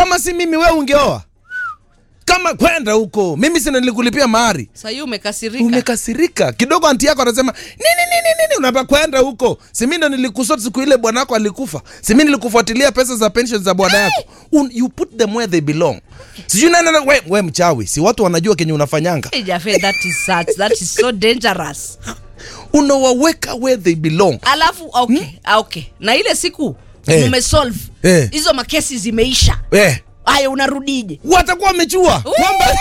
kama si mimi wewe ungeoa kama kwenda huko mimi sina nilikulipia mahari sahii umekasirika umekasirika kidogo anti yako anasema nini nini nini unapa kwenda huko simi ndo nilikusot siku ile bwana wako alikufa simi nilikufuatilia pesa za pension za bwana yako Un, you put them where they belong sijui nani ana- we, we mchawi si watu wanajua kenye unafanyanga Hey, Jafe, that is such, that is so dangerous unawaweka where they belong alafu okay, ah, okay. na ile siku Eh. mumesolve Eh. hizo makesi zimeisha eh, haya unarudije watakuwa wamechua kwamba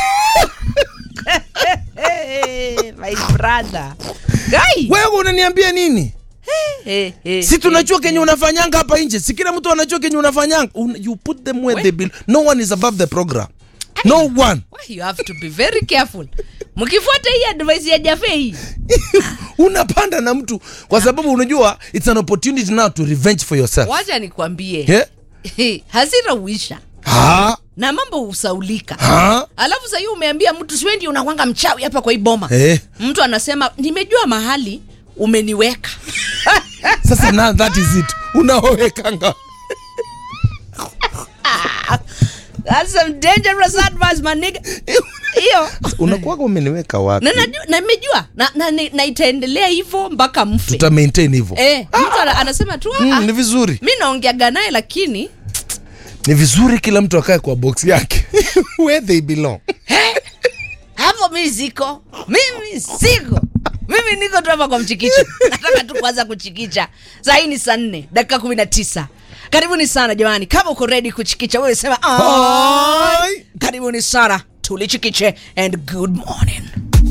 hey, my brother Guy. wewe unaniambia nini Hey, hey, si tunajua hey, kenye unafanyanga hapa nje si kila mtu anajua kenye unafanyanga Un, you put them where We- they belong no one is above the program no one Why you have to be very careful mkifuata hii advice ya jafe hii unapanda na mtu kwa sababu unajua it's an opportunity now to revenge for yourself wacha nikwambie yeah? hasira uisha ha? na mambo husaulika Ha? alafu sahii umeambia mtu siwendi unakwanga mchawi hapa kwa hii boma Eh. mtu anasema nimejua mahali umeniweka sasa now that is it unaowekanga That's some dangerous advice, my nigga. hiyo unakuwaga umeniweka wapi na najua- na nimejua na, na, na, na itaendelea hivyo mpaka mfe tuta maintain hivyo eh, mtu ana, anasema tu ah, mm, ni vizuri mi naongeaga naye lakini ni vizuri kila mtu akae kwa box yake where they belong hapo mi siko mimi siko mimi niko tu hapa kwa mchikicho nataka tu kuanza kuchikicha saa hii ni saa nne dakika kumi na tisa karibuni sana jamani kama uko redi kuchikicha wewe sema "Ai." Ai. karibuni sana tulichikiche and good morning